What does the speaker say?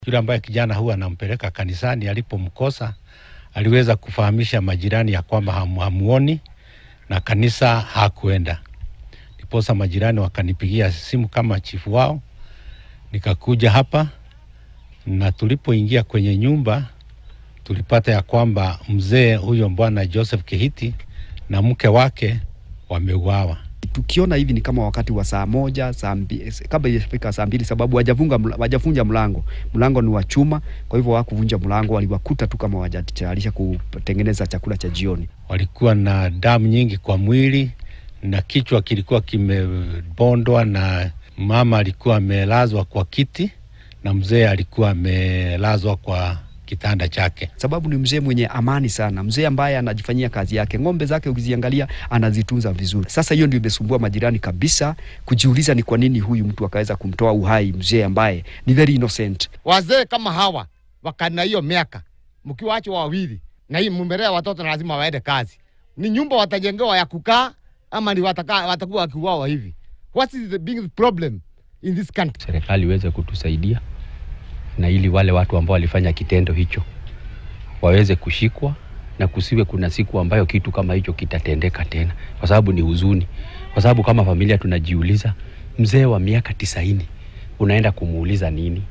Yule ambaye kijana huwa anampeleka kanisani, alipomkosa aliweza kufahamisha majirani ya kwamba hamu, hamuoni na kanisa hakuenda. Ndiposa majirani wakanipigia simu kama chifu wao, nikakuja hapa na tulipoingia kwenye nyumba tulipata ya kwamba mzee huyo bwana Joseph Kihiti na mke wake wameuawa. Tukiona hivi ni kama wakati wa saa moja saa mbili, kabla ijafika saa mbili, sababu wajafunga wajavunja mlango. Mlango ni wa chuma, kwa hivyo hawakuvunja mlango, waliwakuta tu kama wajatayarisha kutengeneza chakula cha jioni. Walikuwa na damu nyingi kwa mwili na kichwa kilikuwa kimebondwa, na mama alikuwa amelazwa kwa kiti na mzee alikuwa amelazwa kwa kitanda chake. Sababu ni mzee mwenye amani sana, mzee ambaye anajifanyia kazi yake, ng'ombe zake ukiziangalia anazitunza vizuri. Sasa hiyo ndio imesumbua majirani kabisa, kujiuliza ni kwa nini huyu mtu akaweza kumtoa uhai mzee ambaye ni very innocent. Wazee kama hawa wakana hiyo miaka, mkiwaachwa wawili na hii mumelea watoto na lazima waende kazi, ni nyumba watajengewa ya kukaa ama ni wataka, watakuwa wakiuawa hivi? What is the big problem in this country? Serikali iweze kutusaidia na ili wale watu ambao walifanya kitendo hicho waweze kushikwa na kusiwe kuna siku ambayo kitu kama hicho kitatendeka tena, kwa sababu ni huzuni. Kwa sababu kama familia tunajiuliza, mzee wa miaka tisaini unaenda kumuuliza nini?